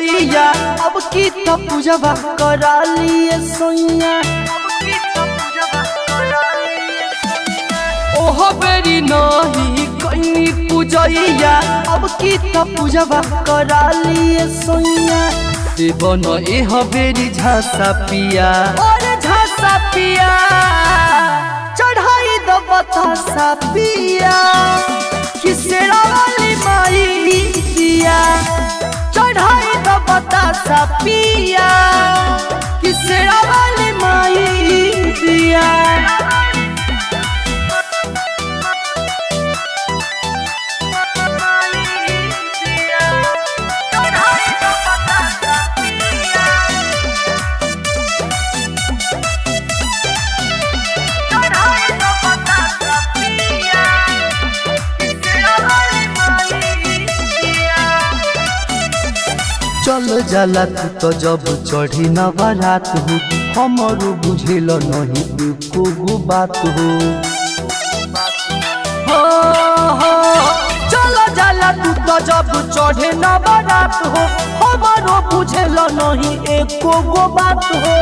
पूजैया अब की तो पूजबा करा लिए सोइया ओहो बेरी नहीं कहीं पूजैया अब की तो पूजबा करा लिए सोइया देवन एह बेरी झासा पिया और झासा पिया चढ़ाई दो बतासा पिया किसेरा वाली माई पिया चढ़ाई दो बतासा पिया किसेरा वाली माई पिया चल जाला तू तो जब चढ़ी न बारात हो हमारो बुझेल नहीं एको गो बात हो हो, हो, चल जाला तू तो जब चढ़े न बारात हो हमारो बुझेल नहीं एको गो बात हो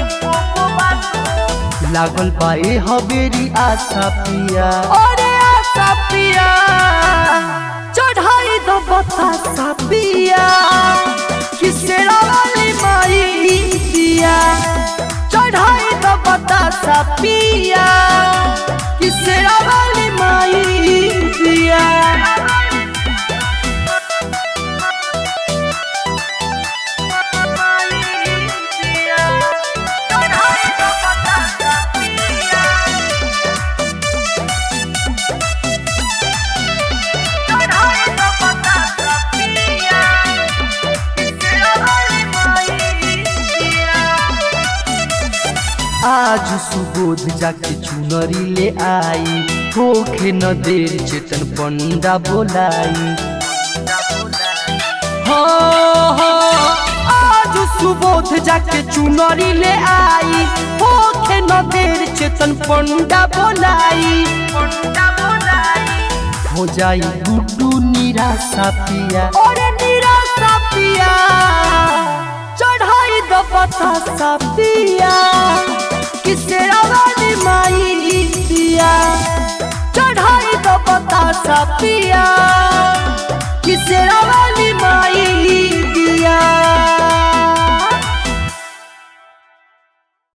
लागल पाए हवेरी आशा पिया अरे आशा पिया चढ़ाई दो बतासा पिया किसेरा वाली माई पिया चढ़ाई दो बतासा पिया किसेरा वाली माई पिया आज सुबोध जाके चुनरी ले आई होखे न देर चेतन पंडा बोलाई हो हो आज सुबोध जाके चुनरी ले आई होखे न देर चेतन पंडा बोलाई हो जाई गुड्डू निराशा पिया अरे निराशा पिया चढ़ाई दो बतासा पिया किसेरा वाली माई पिया चढ़ाई दो बतासा पिया किसेरा